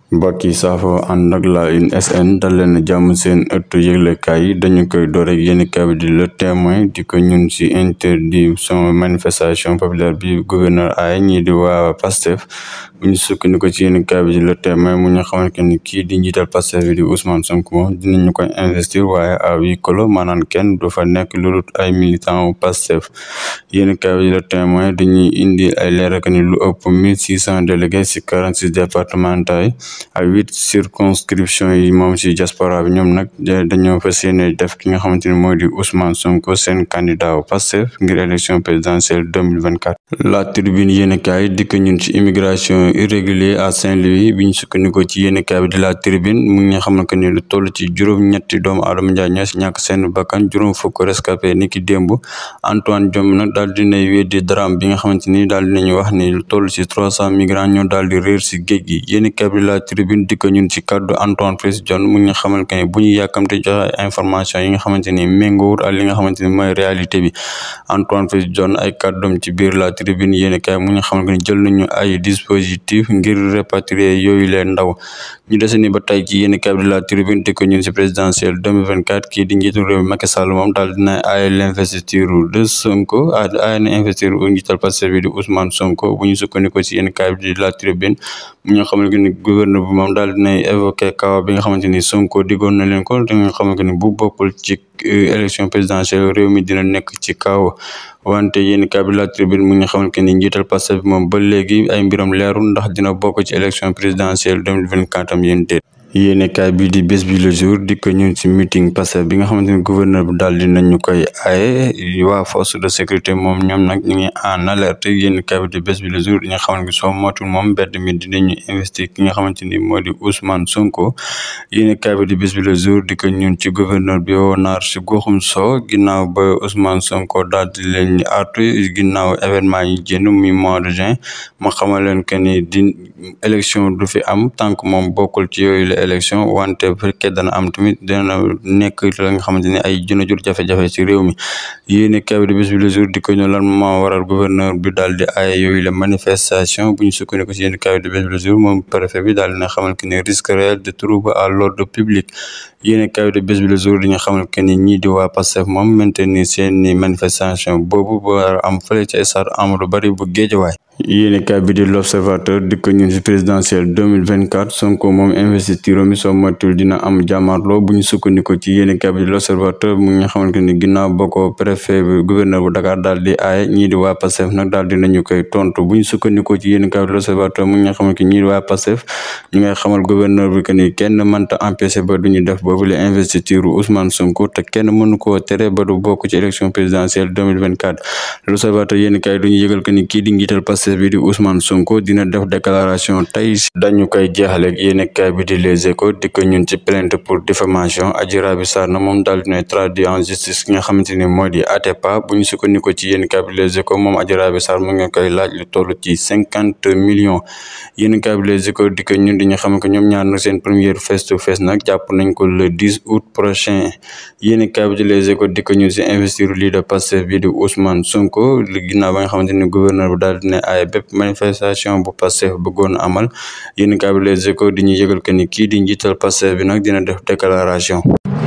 mbokk yi saafo ànd ak la une sn dal leen jàmm seen ëttu yëglekaay yi dañu koy door ak yéen kaay di le témoin di ko ñun ci interdiction manifestation populaire bi gouverneur ay ñii di waa pastef bu ñu sukkandiku ci yéen kaay bi di le témoin mu ñu xamante ni kii di njiital pastef bi di Ousmane Sonko moom dinañu koy investir waaye à huis clos maanaam kenn du fa nekk lu dul ay militant pastef yéen kaay bi di le témoin dañuy indi ay leeral ni lu ëpp mille six cent délégués ci quarante six départements yi ak huit circonscription yi moom ci diaspora bi ñoom nag dañoo fas yéene def ki nga xamante ni mooy di Ousmane Sonko seen candidat au Pastef ngir élection présidentielle deux mille vingt quatre la tribune yéenekaay dikk ñun ci immigration irrégulière à Saint-Louis bi ñu sukkandikoo ci yéenekaay bi de la tribune mu ngi xam que ni lu toll ci juróom-ñetti doomu aadama njaay ñoo si ñàkk seen bakkan juróom fukk rescapé ni ki démb Antoine Diome nag daal dinay weddi drame bi nga xamante ni daal dinañu wax ni lu toll ci trois cent migrants ñoo daal di réer si géej gi yéenekaay bi de la tribune dikk ñun ci kaddu Antoine Félix Diome mu ngi xamal que ni bu ñu yàkkamte joxe information yi nga xamante ni méngoowul ak li nga xamante ni mooy réalité bi Antoine Félix Diome ay kàddoom ci biir la tribune yéen kay mu ñu xamal que ni jël nañu ay dispositif ngir répatrier yooyu leen ndaw ñu dese ni ba tey ci yéen kay bi la tribune dikk ñun ci présidentielle 2024 kii di njiitu réew mi Macky Sall moom daal dina ay l'investiture de Sonko ay na investiture u njiital Pastef bi di Ousmane Sonko bu ñu sukkandikoo ci yéen kay bi di la tribune mu ñu xamal que ni gouverneur bi moom daal dinay évoqué kaw bi nga xamante ni Sonko diggoon na leen ko da nga xamante ni bu bokkul ci élection présidentielle réew mi dina nekk ci kaw wante yéen kaay bi la tribune mu ngi xamal que ni njiital Pastef bi moom ba léegi ay mbiram leerul ndax dina bokk ci élection présidentielle deux mille vingt quatre am yéen déet yéene kaay bi di bés bi le jour di ko ñun ci meeting Pastef bi nga xamante ni gouverneur bi daal dinañu koy aaye waa force de sécurité moom ñoom nag ñu ngi en alerte yéene kaay bi di bés bi le jour di nga xamante ni soo motul moom mbedd mi dinañu investir ki nga xamante ni moo di Ousmane Sonko yéene kaay bi di bés bi le jour di ko ñun ci gouverneur bi woo naar si goxum soo ginnaaw ba Ousmane Sonko daal di leen artu ginnaaw événement yi génn mi mois de juin ma xamal leen que ni di élection du fi am tant que moom bokkul ci yooyu la élection wante bu fekkee dana am tamit dana nekk la nga xamante ni ay juna jur jafe-jafe ci réew mi yéeni kaw di bés bi le jour di ko ñu lan moo waral gouverneur bi daal di ay yooyu la manifestation bu ñu sukkandiku ci yéeni kaw di bés bi le jour moom préfet bi daal dina xamal que ni risque réel de trouble à l'ordre public yéeni kaw di bés bi le jour di nga xamal que ni ñii di waa Pastef moom maintenir seeni manifestation boobu ba am fële ci stade Amadou Barry bu Guédiawaye yéeni kaay bi di l'observateur di ko ñun ci présidentielle deux mille vingt quatre Sonko moom investiture mi soo moytul dina am jàmmarloo bu ñu sukkandiko ci yéeni kaay bi di l'observateur mu ngi xamante ni ginnaaw ba ko préfet bi gouverneur bu Dakar daal di aaye ñii di waa Pastef nag daal dinañu koy tontu bu ñu sukkandiko ci yéeni kaay bi di l'observateur mu ngi xamante ni ñii di waa Pastef ñu ngay xamal gouverneur bi que ni kenn mënta empêcher ba duñu def boobu la investiture Ousmane Sonko te kenn mënu koo tere ba du bokk ci élection présidentielle deux mille vingt quatre l'observateur yéeni kaay duñu yëgal que ni kii di njiital Pastef bi di Ousmane Sonko dina def déclaration tey dañu koy jeexaleeg yéen kaay bi di Les Échos di ko ñun ci plainte pour diffamation Adji Raby Sarr na moom daal dina traduit en justice ki nga xamante ni moo di Atepa bu ñu sukkandiku ci yéen kaay bi Les Échos moom Adji Raby Sarr mu ngi koy laaj lu toll ci cinquante millions yéen kaay bi Les Échos di ko ñun di ñu xam que ñoom ñaar nag seen première face to face nag jàpp nañ ko le 10 août prochain yéen kaay bi di Les Échos di ko ñun si investir lii de Pastef bi di Ousmane Sonko li ginnaaw ba nga xamante ni gouverneur bi daal dina ay bépp manifestation bu Pastef bëggoon amal yéen kaay bi Les Échos di ñu yëgal que ni kii di njiital Pastef bi nag dina def déclaration